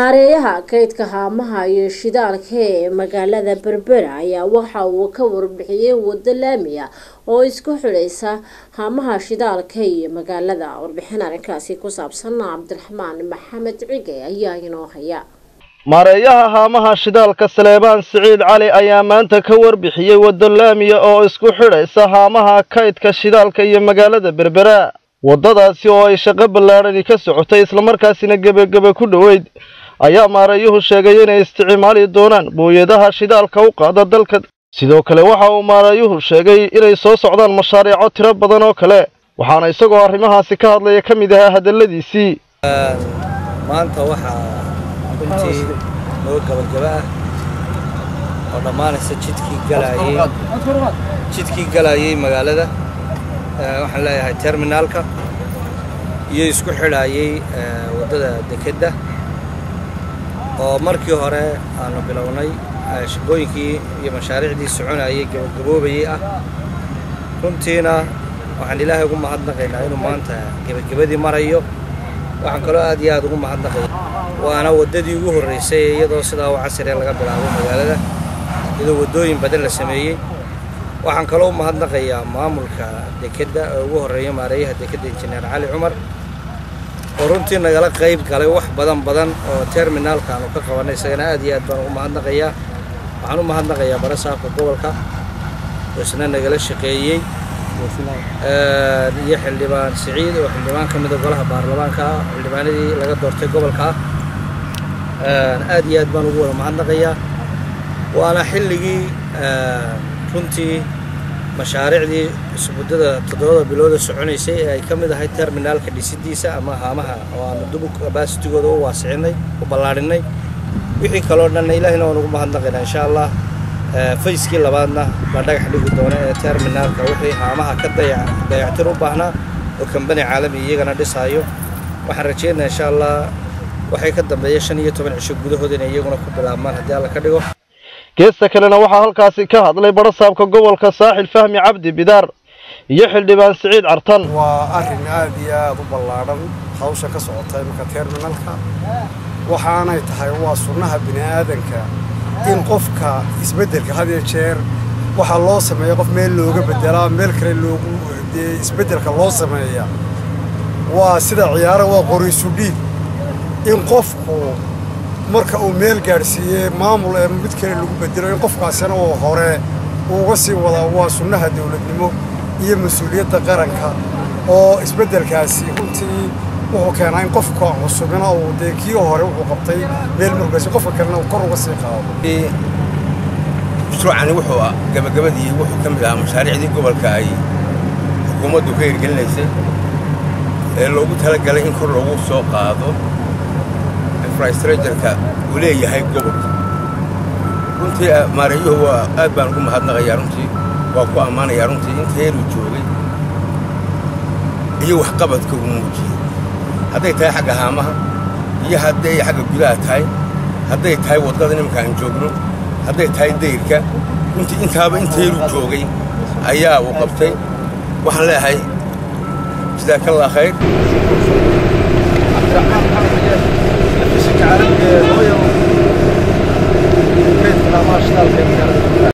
maareeyaha kaydka haamaha iyo shidaalka ee magaalada berbera ayaa waxa uu ka warbixiyey wado laami ah oo isku xidhaysa haamaha shidaalka iyo magaalada warbixin arrinkaasi ku saabsan cabdiraxmaan maxamed cige ayaa inoo haya maareeyaha haamaha shidaalka saleebaan siciid cali ayaa maanta ka warbixiyey waddo laamiya oo isku xidhaysa haamaha kaydka shidaalka iyo magaalada berbera waddadaasi oo ay shaqo ballaadhani ka socotay islamarkaasina gebagebe ku dhoweyd ayaa maareeyuhu sheegay inay isticmaali doonaan booyadaha shidaalka u qaada dalka sidoo kale waxa uu maareeyuhu sheegay inay soo socdaan mashaariico tiro badan oo kale waxaana isagoo arrimahaasi ka hadlaya ka mid ahaa hadalladiisii maanta waxaa runtii noo gabagaba ah oo dhammaanaysa jidkii galaayey jidkii galaayey magaalada waxaan leeyahay terminaalka iyo isku xidhaayey waddada dekedda oo markii hore aanu bilownay shaqooyinkii iyo mashaariicdii soconayay gabagaboobayey ah runtiina waxaan ilaahay ugu mahadnaqaynaa inuu maanta gebagabadii marayo waxaan kaloo aad iyo aad ugu mahadnaqaya waana waddadii ugu horraysay iyadoo sidaa u casriya laga bilaabo magaalada iyadoo waddooyin badan la sameeyey waxaan kaloo u mahadnaqayaa maamulka dekedda oo ugu horreeya maareeyaha dekedda injineer cali cumar oo runtii nagala qayb galay wax badan badan oo terminaalka aanu ka qabanay isagana aad iyo aad baan ugu mahadnaqayaa waxaan u mahadnaqayaa barasaabka gobolka oo isna nagala shaqeeyey iyo xildhibaan siciid oo xildhibaan ka mida golaha baarlamaanka ah xildhibaanadii laga doortay gobolka ah aad iyo aad baan ugu wada mahadnaqayaa waana xilligii runtii mashaariicdii muddada toddobada bilooda soconaysay ee ay ka mid ahay terminaalka dhisidiisa ama haamaha oo aanu dubu kabasitigooda u waasicinay u ballaadhinay wixii kaloo dhanna ilaahina waan ugu mahadnaqaynaa insha allah fayskii labaadna la dhagax dhigi doona ee terminaalka wixii haamaha ka dayactir u baahnaa oo kambani caalami iyagana dhisaayo waxaan rajaynayaa insha allah waxay ka dambeeya shan iyo toban cisho gudahood inay iyaguna ku bilaabmaan haddii alla ka dhigo geesta kalena waxaa halkaasi ka hadlay barasaabka gobolka saaxil fahmi cabdi bidaar iyo xildhibaan siciid cartan waa arrin aad iyo aad u ballaadhan hawsha ka socota iminka terminalka waxaanay tahay waa sunnaha bini aadanka in qofka isbeddelka had iyo jeer waxaa loo sameeya qof meel looga beddelaa meel kale loogu dee isbeddelka loo sameeya waa sida ciyaara waa qoriisu dhiig in qofku marka uu meel gaadhsiiyey maamul ee mid kale lagu bedelo in qofkaasina uu hore uuga sii wadaa waa sunnaha dawladnimo iyo mas-uuliyadda qaranka oo isbeddelkaasi runtii wuxuu keenaa in qofka cusubina uu dee kii hore wuxuu qabtay meel murgaysa qofka kalena uu kor uga sii qaado mashruucani wuxuu gabagabadii wuxuu ka mid ahaa mashaariicdii gobolka ay xukuumaddu ka hirgelinaysay ee loogu talagalay in kor loogu soo qaado infrastructureka uu leeyahay gobolka runtii maareeyuhu waa aad baan ugu mahadnaqayaa runtii waa ku ammaanayaa runtii inta heeruu joogay iyo waxqabadka uu muujiyey hadday tahay xagga haamaha iyo hadday xagga gudaha tahay hadday tahay waddada nimanka aan joogno hadday tahay dayrka runtii intaaba inta heeruu joogay ayaa uu qabtay waxaan leeyahay jazaakallah khayr caalamiga ee loo yaro kaydka haamaha shidaalka ee magaalada